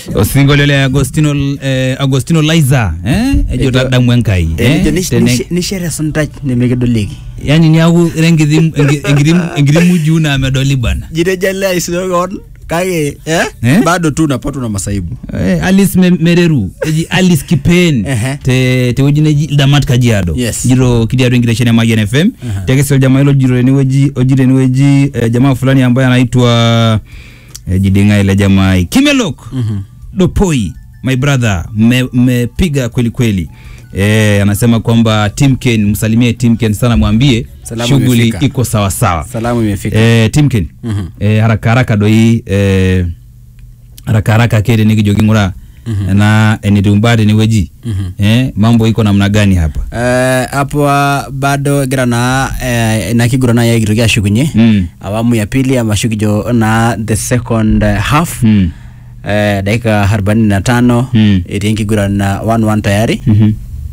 osinkolio le agostino eh, agostino liza eh? ejo Ejo- tadamu enkai eh? Tene- nishere suntaj nemekidolieki yani niaku ira enkiti enki- enkiti enkiti mujuu naa medoli bwana jitejale aisinogon kake eh? Eh? bado tu unapatwa na masaibu Eh, alice Me- mereru eji alice kipen Ehe. te tewueji neji ildamat kajiado Yes. jiro kidiado enkitesheni ya Mayian FM tekesi jamaa hilo jiro enewueji ojiro enewueji eh, jamaa fulani ambaye anaitwa eh, jidinga ile jamaa kimelok dopoi my brother mmepiga me mmepiga kweli kweli eh, anasema kwamba Timken msalimie Timken sana mwambie Salamu shughuli imefika. iko sawa sawa salamu imefika eh, Timken Mhm. eh, haraka haraka doi eh, haraka haraka kede nikijoki ngura na enitumbate niweji eh, mambo iko namna gani hapa Eh, hapo ah, bado egira naa eh, ina kigurana yaigitoki ashukunye Mm. awamu ya pili amashukijo na the second eh, half Mm. eh, dakika arobaini na tano Mm. etii enkiguran 1-1 tayari Mhm.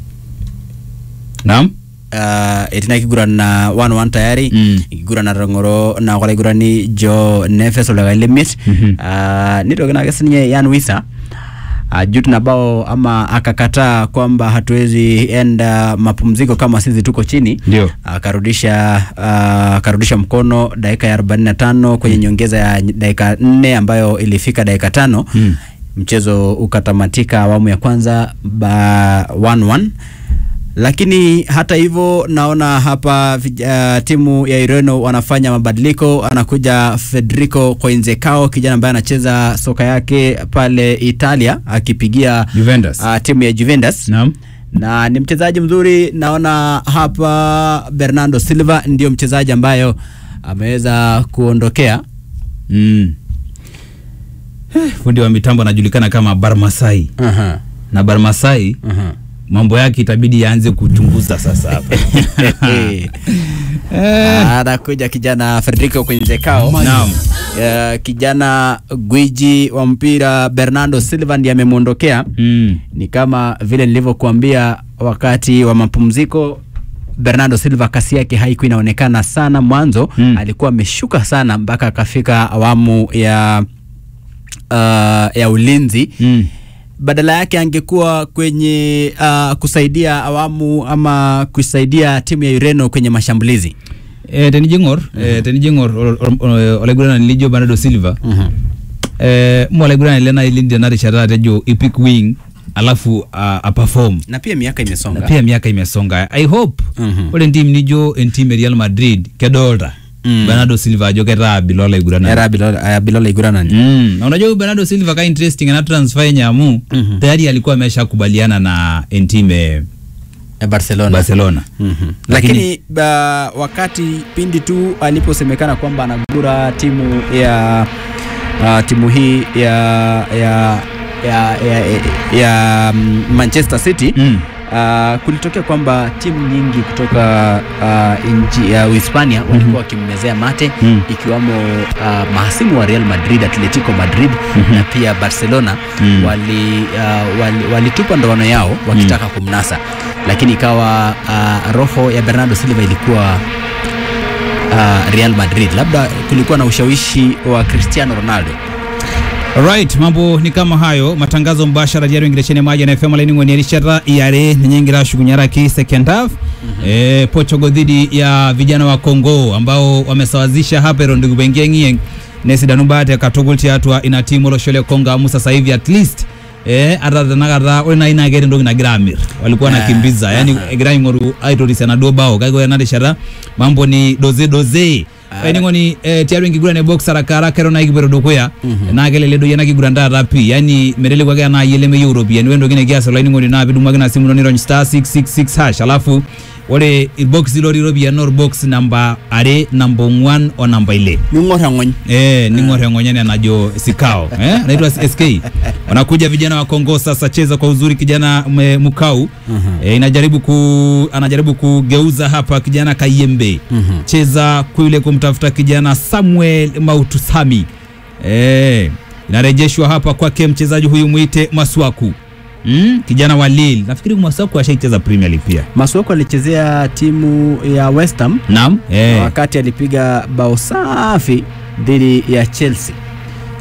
Naam uh, etii ina kiguran na 1-1 tayari Mm. enkiguran natang'oro na kolaigurani jo nefes oldakai lemiet Mhm. uh, nitoki nake sininye yan wisa ajut na bao ama akakataa kwamba hatuwezi enda mapumziko kama sisi tuko chini Ndio. akarudisha uh, akarudisha mkono dakika ya 45 kwenye nyongeza ya dakika nne ambayo ilifika dakika tano Mm. mchezo ukatamatika awamu ya kwanza ba 1-1 lakini hata hivyo naona hapa vij- uh, timu ya Ureno wanafanya mabadiliko. Anakuja Federico Coinzecao, kijana ambaye anacheza soka yake pale Italia akipigia Juventus. uh, timu ya Juventus Naam na ni mchezaji mzuri. Naona hapa Bernardo Silva ndio mchezaji ambayo ameweza kuondokea mm. Eh, fundi wa mitambo anajulikana kama Barmasai uh-huh. na Barmasai Uh-huh. mambo yake itabidi yaanze kuchunguza sasa hapa eh. anakuja kijana Federico Coinzecao Naam. Uh, kijana gwiji wa mpira Bernardo Silva ndiye amemwondokea. mm. Ni kama vile nilivyokuambia wakati wa mapumziko, Bernardo Silva kasi yake haikuwa inaonekana sana mwanzo Mm. alikuwa ameshuka sana mpaka akafika awamu ya uh, ya ulinzi Mm. badala yake angekuwa kwenye uh, kusaidia awamu ama kusaidia timu ya Ureno kwenye mashambulizi. Eh, tenijing'or eh, tenijing'or ol- ol- ol- olaiguranani lijo Bernardo Silva eh, mo olaiguranani lena ilindi ena rishata tejo ipik wing alafu uh, aperform Na pia miaka imesonga. na pia miaka imesonga i hope Mhm. ore entim nijo entim e Real Madrid kedolta Mm. Bernardo Silva ajo ketaa abila olaiguranani Era Bilola, uh, Bilola Iguranani. Mm. na unajua huyu Bernardo Silva ka interesting ana transfer yenye amu Mhm. tayari alikuwa ameshakubaliana na entime ya Barcelona. Barcelona Mhm. Lakini- Lakini uh, wakati pindi tu aliposemekana kwamba anagura timu ya uh, timu hii ya ya ya, ya, ya, ya mm, Manchester City Mm. Uh, kulitokea kwamba timu nyingi kutoka uh, nchi ya Uhispania walikuwa wakimmezea mate Mm. ikiwamo uh, mahasimu wa Real Madrid, Atletico Madrid na pia Barcelona Mm. wali, uh, wali, walitupa ndoano yao wakitaka kumnasa, lakini ikawa uh, roho ya Bernardo Silva ilikuwa uh, Real Madrid. Labda kulikuwa na ushawishi wa Cristiano Ronaldo. Alright, mambo ni kama hayo matangazo mbashara diario ingirechene maji na FM laini ngoni rishara iare ninyengira shugunyara ki second half eh, Portugal dhidi ya vijana wa Kongo ambao wamesawazisha hapa ero ndugu bengengi nesi danubate katogulti atwa ina timu roshole Kongo amu sasa hivi at least eh arada nagara ore na ina gere ndogi na gramir walikuwa Ah, wanakimbiza yani egira ingoru aitorisi na doba kago na rishara mambo ni doze doze Ah. eningoni eh, tiaru enkiguran e box haraka haraka ero naikipero dukuya naa kelele doi ena kiguran taata pii yani meteleku ake anaa yie lemeyieu iropiyiani ore entoki nikias olainining'oni naa pidumaki ina simu ino nirony star 666 hash alafu ore irbokisi lotii iropiyiani naa orbox namba are namba ong'uan o namba ile Ning'or eng'ony. Eh, ning'or eng'onyene najo sikao eh, naitwa SK wanakuja vijana wa Kongo sasa, cheza kwa uzuri kijana me- Mukau eh, inajaribu ku, anajaribu kugeuza hapa kijana Kayembe cheza kule kumtafuta kijana Samuel Mautusami eh, inarejeshwa hapa kwake mchezaji huyu mwite Maswaku mm, kijana wa Lille. Nafikiri Maswaku ashaicheza Premier League pia. Masuoko alichezea timu ya West Ham Naam. Eh. wakati alipiga bao safi dhidi ya Chelsea.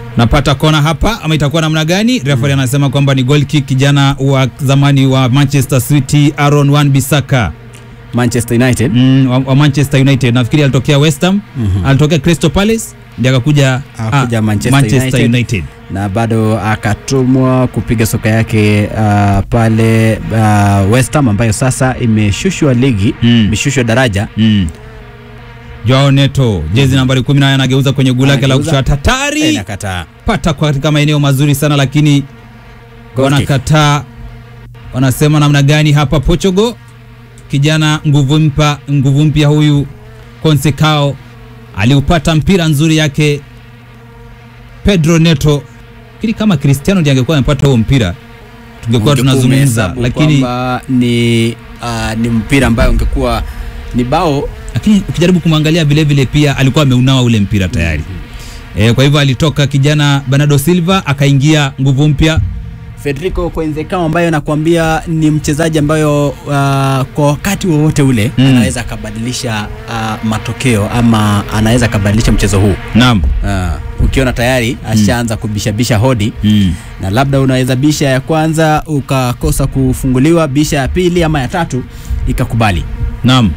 napata kona hapa ama itakuwa namna gani? Referee anasema kwamba ni goal kick, kijana wa zamani wa Manchester City Aaron Wan-Bissaka Manchester United mm, wa, wa Manchester United. Nafikiri alitokea West Ham, Mhm. alitokea Crystal Palace ndiye akakuja Akakuja ah, Manchester United. United. na bado akatumwa kupiga soka yake uh, pale uh, West Ham ambayo sasa imeshushwa ligi Mm. imeshushwa daraja Mm. Joao Neto jezi nambari 18 anageuza kwenye guu lake la Anageuza. kushoto hatari. Eh, nakataa pata kwa katika maeneo mazuri sana lakini Goal kick. wanakataa. Wanasema namna gani hapa Portugal? Kijana nguvu mpya, nguvu mpya huyu Consecao aliupata mpira nzuri yake Pedro Neto. Kili kama Cristiano ndiye angekuwa amepata huo mpira tungekuwa Ungekuwa tunazungumza, umehesabu lakini kwamba ni uh, ni mpira ambayo ungekuwa ni bao lakini ukijaribu kumwangalia vile vile pia alikuwa ameunawa ule mpira tayari. E, kwa hivyo alitoka kijana Bernardo Silva akaingia nguvu mpya Federico Coenzecao ambayo nakwambia ni mchezaji ambayo uh, kwa wakati wowote ule Mm. anaweza akabadilisha uh, matokeo ama anaweza akabadilisha mchezo huu naam. uh, ukiona tayari ashaanza kubishabisha hodi Mm. na labda unaweza bisha ya kwanza ukakosa kufunguliwa, bisha ya pili ama ya tatu ikakubali. Naam.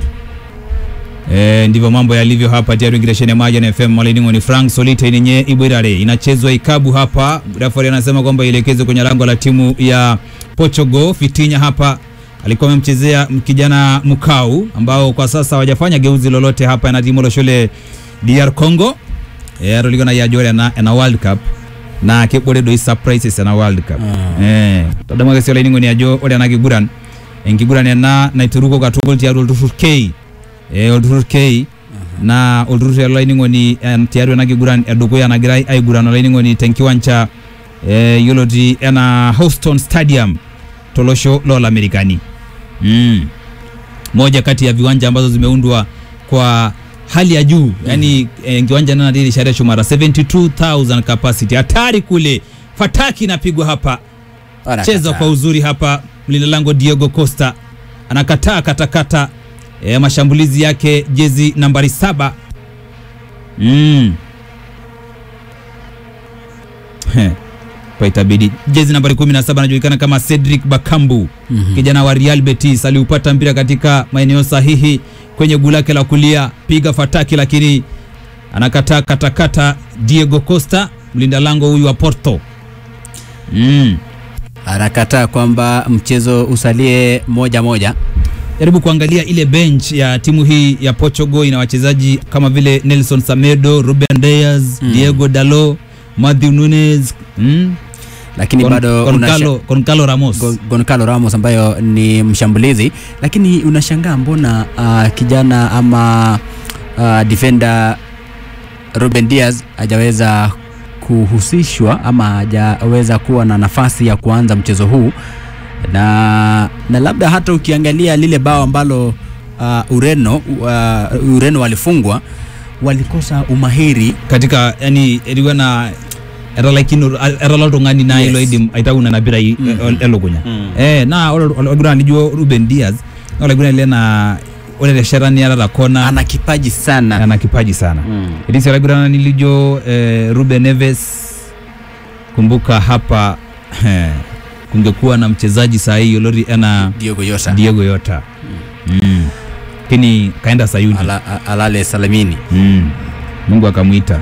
E, ndivyo mambo yalivyo hapa tayari ingiresheni ya maji na FM Maliningo ni Frank Solite yenye Ibirare inachezwa ikabu hapa. Referee anasema kwamba ielekezwe kwenye lango la timu ya Portugal. Fitinya hapa alikuwa amemchezea kijana Mukau ambao kwa sasa hawajafanya geuzi lolote hapa na timu loshole DR Congo. E, aroligo na yajore na, na World Cup na kebore do surprises na World Cup. Ah. Eh, todama kesio lainingo ni ajo ore na kiguran. Enkiguran ena naituruko katukul tiatua olturrur K eh, olturrur K na olturrur olainining'oni eh, tiatua ena kiguran edukuya nagirai aiguran olainining'oni tenkiwanja eh, yioloti ena Houston Stadium tolosho lolamerikani mm. moja kati ya viwanja ambazo zimeundwa kwa hali ya juu yani eh, kiwanja nana dili sharia shumara 72000 capacity hatari kule fataki inapigwa hapa cheza kwa uzuri hapa mlinda lango Diego Costa anakataa katakata e, mashambulizi yake jezi nambari saba mm. He, kwa itabidi jezi nambari 17 anajulikana kama Cedric Bakambu Mhm. kijana wa Real Betis aliupata mpira katika maeneo sahihi kwenye guu lake la kulia, piga fataki, lakini anakataa katakata. Diego Costa mlinda lango huyu wa Porto mm. anakataa kwamba mchezo usalie moja moja. jaribu kuangalia ile bench ya timu hii ya Portugal ina wachezaji kama vile Nelson Semedo, Ruben Dias, Mm. Diego Dalot, Matthew Nunes, mm? Lakini Gon- bado Goncalo, unasha- Goncalo Ramos. Gon- Goncalo Ramos ambayo ni mshambulizi, lakini unashangaa mbona uh, kijana ama uh, defender Ruben Diaz hajaweza kuhusishwa ama hajaweza kuwa na nafasi ya kuanza mchezo huu na, na labda hata ukiangalia lile bao ambalo uh, Ureno uh, Ureno walifungwa walikosa umahiri katika yani ilikuwa na eralaikino erala oltung'ani naa Yes. ilo idim aitauna na pira i- Mhm. elukunya Mm. eh naa ore olaigurani lijo Ruben Dias naa olaigurani le naa ore terishata niatata kona ana kipaji sana ana kipaji sana mm. Etii sii olaiguranani lijo eh, Ruben Neves. Kumbuka hapa eh, kungekuwa na mchezaji saa hii yolori ana Diogo Jota Diego Yota mm. Lakini kaenda Sayuni Ala, a- alale salamini mm. Mungu akamwita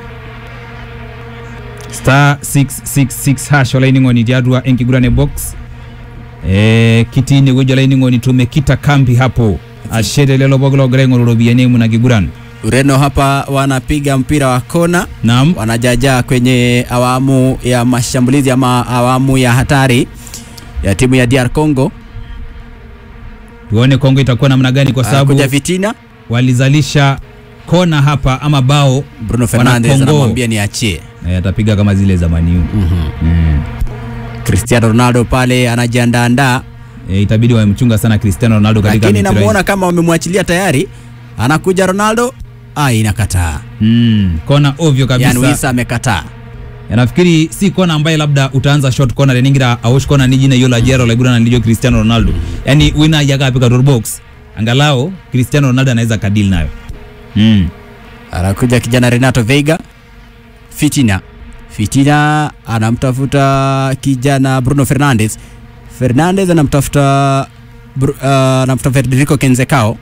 star 666 hash olaining'oni tiatua enkigurane box eh, kitine wueji olaining'oni tumekita kambi hapo ashete lelo pooki logira aing'oru iropiyiani eimu ina kiguran Ureno hapa wanapiga mpira wa kona naam wanajajaa kwenye awamu ya mashambulizi ama awamu ya hatari ya timu ya DR Congo. tuone Kongo itakuwa namna gani, kwa sababu Anakuja Vitina, walizalisha kona hapa ama bao Bruno Fernandes Wana Congo. anamwambia niachie. eh, atapiga kama zile za Man U mm. Cristiano Ronaldo pale anajiandaandaa, eh, itabidi wamemchunga sana Cristiano Ronaldo katika lakini mipira namuona kama wamemwachilia tayari. Anakuja Ronaldo, ah, inakataa. hii. mm. kona ovyo kabisa Yani Wisa amekataa. Ya, nafikiri si kona ambaye labda utaanza short corner reningira awosh kona nijine yola jero laigura na lijo Cristiano Ronaldo yani wina yaga apika door box angalao Cristiano Ronaldo anaweza kadili nayo mm. Anakuja kijana Renato Veiga, Fitina, Fitina anamtafuta kijana Bruno Fernandes. Fernandes anamtafuta Bru- uh, anamtafuta Federico Kenzekao.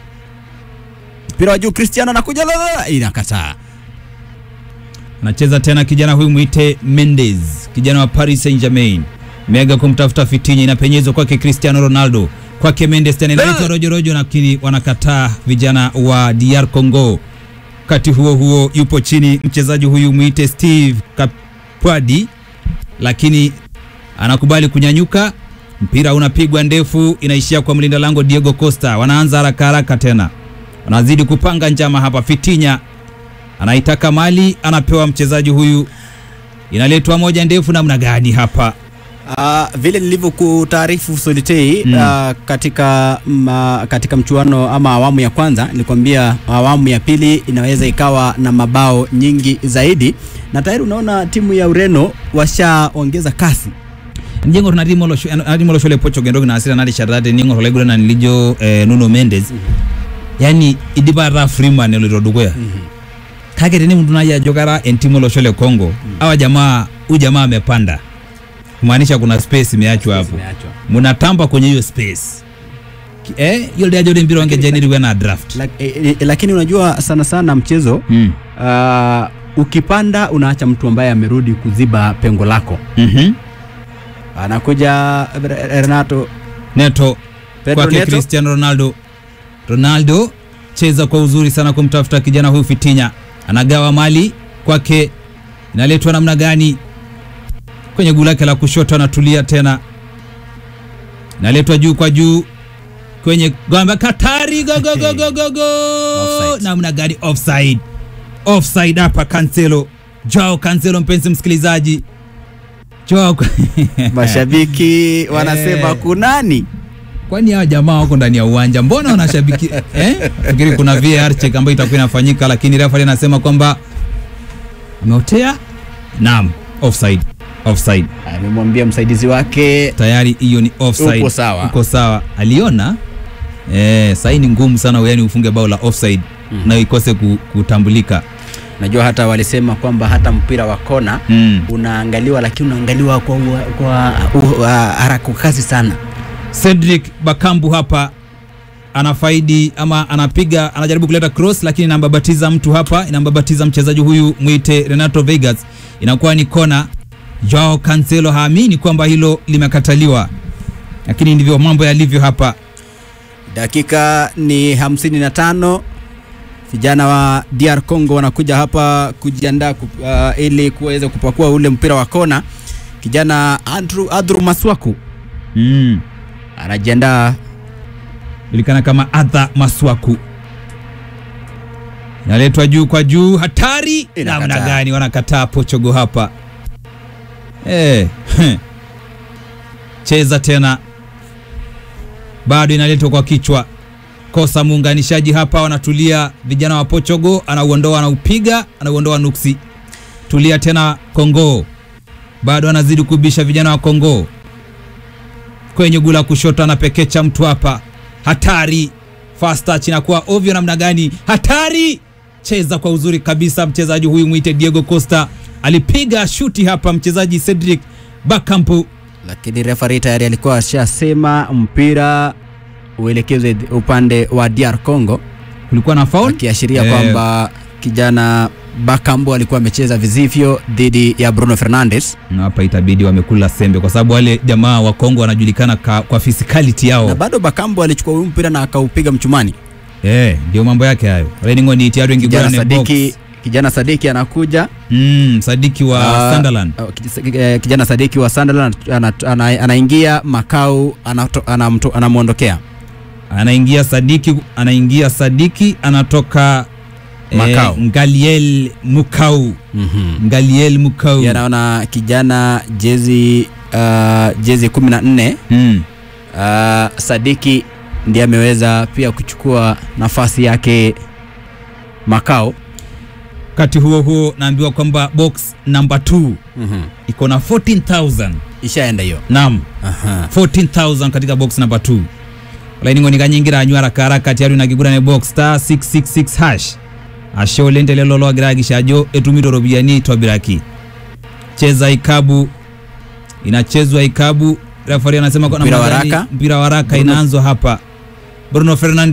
Mpira wa juu Cristiano anakuja la, la, la, inakataa. anacheza tena kijana huyu mwite Mendes, kijana wa Paris Saint-Germain. Mega kumtafuta Fitinha, inapenyezwa kwake Cristiano Ronaldo, kwake Mendes tena inaitwa rojo rojo, lakini wanakataa vijana wa DR Congo. Wakati huo huo, yupo chini mchezaji huyu mwite Steve Kapwadi, lakini anakubali kunyanyuka. Mpira unapigwa ndefu, inaishia kwa mlinda lango Diego Costa. Wanaanza haraka haraka tena, wanazidi kupanga njama hapa. Fitinha anaitaka mali, anapewa mchezaji huyu, inaletwa moja ndefu. Namna gani hapa? Uh, vile nilivyokutaarifu Solitei Mm. uh, katika ma, katika mchuano ama awamu ya kwanza nilikwambia awamu ya pili inaweza ikawa na mabao nyingi zaidi, na tayari unaona timu ya Ureno washaongeza kasi. njengo nadimoloshole pocho gendo na asira nadi sharate ningo holegura na nilijo eh, Nuno Mendes yani idibara Freeman eliro dugoya kake teni mtu naja jogara entimoloshole Kongo awa jamaa huyu jamaa amepanda kumaanisha kuna space imeachwa hapo Zimeachwa. munatamba kwenye hiyo space Ki- eh hiyo ndio ajode mpira wange jeniri na draft Lak, eh, eh, lakini unajua sana sana mchezo mm. uh, ukipanda unaacha mtu ambaye amerudi kuziba pengo lako. mhm Anakuja Re- Renato Neto Pedro kwake Neto. Cristiano Ronaldo. Ronaldo cheza kwa uzuri sana kumtafuta kijana huyu Fitinya, anagawa mali kwake, inaletwa namna gani kwenye guu lake la kushoto, anatulia tena, inaletwa juu kwa juu kwenye gamba Katari, go go go go go go, Offside. namna gani? Offside, offside hapa. Cancelo, Joao Cancelo, mpenzi msikilizaji, Joao mashabiki wanasema Eh. kunani? kwani hawa jamaa wako ndani ya uwanja mbona wanashabiki eh? Fikiri kuna VAR check ambayo itakuwa inafanyika, lakini refa anasema kwamba ameotea. Naam, offside, offside Amemwambia msaidizi wake tayari, hiyo ni offside. Uko sawa. uko sawa, aliona eh, sahii ni ngumu sana yani ufunge bao la offside Mhm. na ikose ku- kutambulika Najua hata walisema kwamba hata mpira wa kona mm. unaangaliwa, lakini unaangaliwa kwa, ua- kwa uh, uh, haraka kasi sana. Cedric Bakambu hapa anafaidi ama anapiga anajaribu kuleta cross lakini inambabatiza mtu hapa, inambabatiza mchezaji huyu mwite Renato Vegas, inakuwa ni kona. Joao Cancelo haamini kwamba hilo limekataliwa, lakini ndivyo mambo yalivyo hapa. Dakika ni 55. Vijana wa DR Congo wanakuja hapa kujiandaa ku, uh, ili kuweza kupakua ule mpira wa kona. Kijana Andrew, Andrew Maswaku Mm. anajiandaa Julikana kama Adha Maswaku, inaletwa juu kwa juu, hatari Inakataa. namna gani! Wanakataa Portugal hapa eh. Cheza tena, bado inaletwa kwa kichwa, kosa muunganishaji hapa, wanatulia vijana wa Portugal, anauondoa, anaupiga, anauondoa nuksi. Tulia tena, Kongo bado anazidi kubisha vijana wa Kongo kwenye gula kushoto, anapekecha mtu hapa, hatari. Fast touch inakuwa ovyo namna gani? Hatari, cheza kwa uzuri kabisa. Mchezaji huyu mwite Diego Costa alipiga shuti hapa, mchezaji Cedric Bakampu lakini referee tayari alikuwa ashasema mpira uelekezwe upande wa DR Congo, kulikuwa na foul akiashiria Eh, kwamba kijana Bakambu alikuwa amecheza vizivyo dhidi ya Bruno Fernandes, na hapa itabidi wamekula sembe, kwa sababu wale jamaa wa Kongo wanajulikana ka, kwa physicality na yao. bado Bakambu alichukua huyu mpira na akaupiga mchumani. Eh, ndio mambo yake hayo. Reningo ni tiari wengi Kijana bwana Sadiki, box. kijana Sadiki anakuja Mm, Sadiki wa Ah, Sunderland. uh, kij- eh, kijana Sadiki wa Sunderland ana- ana- anaingia Makau anato- anamto- anamwondokea anaingia Sadiki, anaingia Sadiki anatoka Makau. eh, Ngaliel Mukau, Mhm. Ngaliel Mukau. Pia naona kijana jezi uh, jezi 14 Mm. uh, Sadiki ndiye ameweza pia kuchukua nafasi yake Makao. Wakati huo huo naambiwa kwamba box number 2 iko na 14000 Ishaenda hiyo. naam, Aha. 14000 katika box number 2 olaini nikanyingira anywa haraka haraka tiari nakigura ne box star 666 hash asho lentelelo logiragishajo etumito ropiyiani tobiraki cheza ikabu inachezwa ikabu refari anasema kwa Mpira namna wa gani? raka. mpira wa raka Bruno- inaanzwa hapa Bruno Fernandes